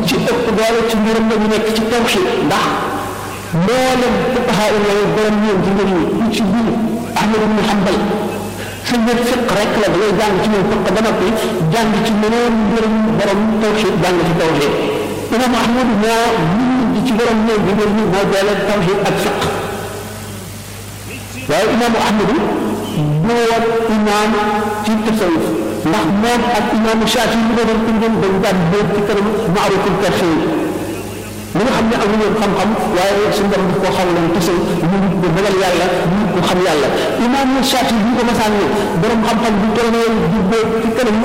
ci ëpp doole ci mbiram la ñu nekk ci tawxiid ndax mboolem fuqahaa yi lay borom ñoom ci mbir yi ku ci biir Ahmad ibn Hanbal sa mbir fiq rek la da ngay jàng ci moom fiq ba noppi jàng ci meneen mbirum borom tawxiid jàng ci tawxiid imam Ahmad moo bind ci borom ñoom bi mbir mi moo boole tawxiid ak fiq waaye imaamu Ahmad du woon imaam ci tasawuf ndax moom ak imaamu Shaafi li nga doon tënkoon dañ daan bóot ci kanam maaruful karfe yi li nga xam ne amuñu woon xam-xam waaye suñu borom daf koo xam leen tasawuf ñu ngi ko ragal yàlla ñu ngi ko xam yàlla imaamu Shaafi bi ñu ko masaan ne borom xam-xam bu toll ne di bóot ci kanam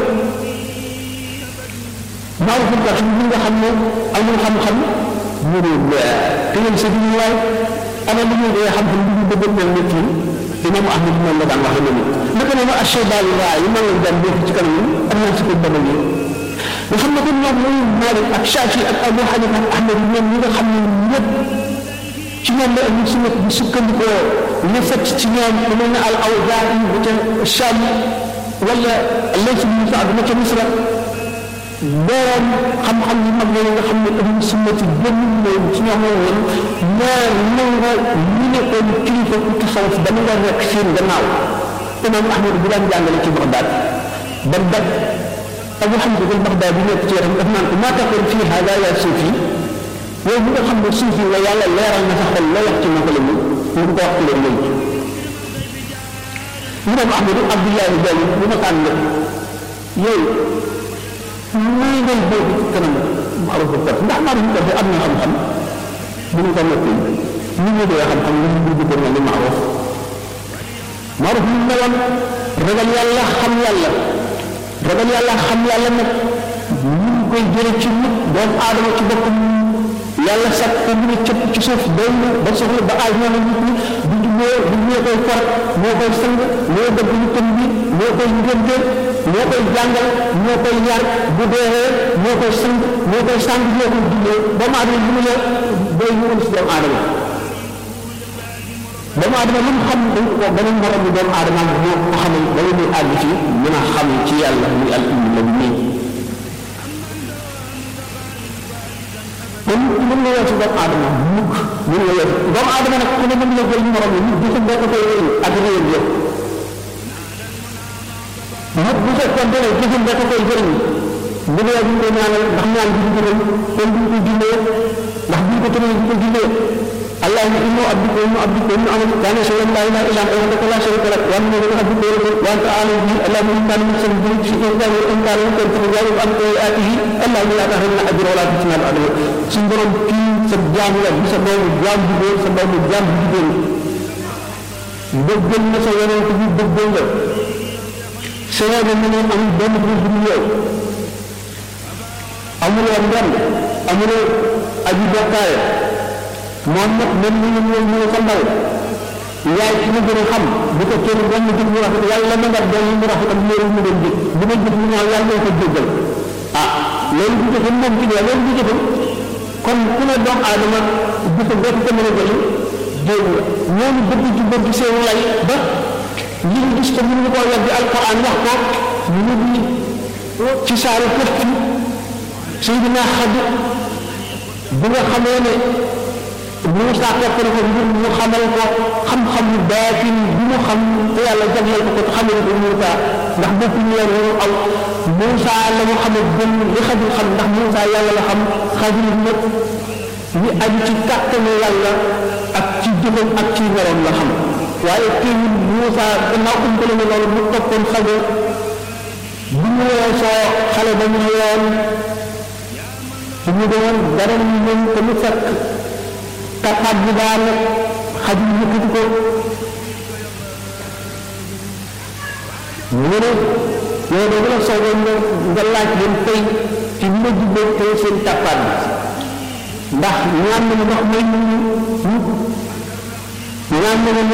maaruful karfe yi nga xam ne amul xam-xam mu ne te yéen sa biir waay ana li ñuy dee xam-xam li ñu bëgg mel nit yi imam ahmad moom la daan wax ne ni naka noonu ashebali waa yi maa ngi daan def ci kanam yi am nañ ci ko dabal yi nga xam ne kon ñoom mooy Malik ak Shafi ak Abu Hanifa ak Ahmad ñoom ñi nga xam ne ñëpp ci ñoom la ahlu sunna bi sukkandikoo li fekk ci ñoom lu mel ne al Awzaa'i bu ca Sham wala Layth bin Sa'd ma ca Misra borom xam-xam yu mag yooyu nga xam ne ahlu sunna ci gën leen ci ñoom woon ñaar nangu ñu nekkoon kilifa ku tasawuf ba nga nekk seen gannaaw imam ahmad bu daan jàngale ci Bagdad ba daj abu hamza al baghdad bi nekk ci yaram daf naan ko maa taqul fii hada yaa suufi yow bi nga xam ne suufi la yàlla leeral na sa xol la wax ci ma ko la mu ñu ko wax ci leen léegi imam ahmad abdullahi jali bu ma tànn yow muy ngay boobu ci kanam maarufu kat ndax maarufu kat am na xam-xam bu ñu ko noppi ñu ñu dee xam-xam lu ñu dugg ko li maaruf maaruf ñu ne woon ragal yàlla xam yàlla ragal yàlla xam yàlla nag ñu ngi koy jële ci nit doomu aadama ci boppam yàlla sax ko mu ne cëpp ci suuf doy na ba soxla ba aaj ñoo nit ñi bu jubboo bu ñoo koy far moo koy sang moo dëgg ñu tëm bi moo koy ngénte moo koy jàngal moo koy yar bu deewee moo koy sang moo koy sang moo koy jullee doomu aadama bu mu la doy ñu si doomu aadama doomu aadama lu mu xam dañ ko beneen morom bi doomu aadama moo ko xamal ba muy àgg ci mën a xam ci yàlla muy al ilmu la bu nii kon mën nga weesu doomu aadama mukk mën nga weesu doomu aadama nag ku ne mën nga jël morom yi nit bu boo ko koy réew ak réew yëpp nit bu fekkoon ne jëfam da ko koy jëriñ bu dee bu ñu koy ñaanal ndax ñaan bi du jëriñ kon bu ñu ko jullee ndax bu ñu ko tëralee bu ko jullee اللهم إنه عبدك وإنه عبدك وإنه عملك كان شيئا لا إله إلا أنت وحدك لا شريك لك وأن من عبدك ورسولك وأنت أعلم به اللهم إن كان من سبب ذنوب في إنسان وإن كان من كنت تجاوب عن سيئاته اللهم لا تحرمنا أجر ولا تفتنا الأجر سنبرم في سبجان لا بسبب جام جبور سبب جام جبور dëggal na sa yonent bi dëggal nga seede na ne amul benn bu dul yow amuloo ndem amuloo aji bokkaale moom nag même ni ñu ñëw ñu sa ndaw yaay ci ma gën a xam bu ko kenn benn jëf mu rafet yàlla ma nga doon mu rafet ak loolu mu doon jëf bu ma jëf mu ñaaw yàlla moo ko jéggal ah loolu bu jëfam moom ci dee loolu bu jëfam kon ku ne doomu aadama jëfam doo ko mën a jëli dégg nga ñooñu bëgg ci bëgg seen lay ba li ñu gis ko mënuñu koo weddi alquran wax ko ñu ngi ci saaru këf ci Seydina Xadir bi nga xamee ne Moussa topp na ko ngir mu xamal ko xam-xamu baatin bi mu xam te yàlla jagleel ko ko te xamal ko Moussa ndax bopp ñu leen waru aw Moussa la mu xamal gën li Xadir xam ndax Moussa yàlla la xam Xadir nag li aju ci kàttanu yàlla ak ci jëfam ak ci meloom la xam waaye teewul Moussa gannaaw umpale na loolu mu toppoon Xadir bu ñu weesoo xale ba ñu yoon bu ñu doon dara ñu mën ko mu fekk kàttaat bi daal xajul yëkkati ko mu ne yow de la soogoon nga nga laaj leen tey ci ma jubbee tey seen kàttaat bi ndax ñaan nañu ndox may ñu ñu ñaan nañu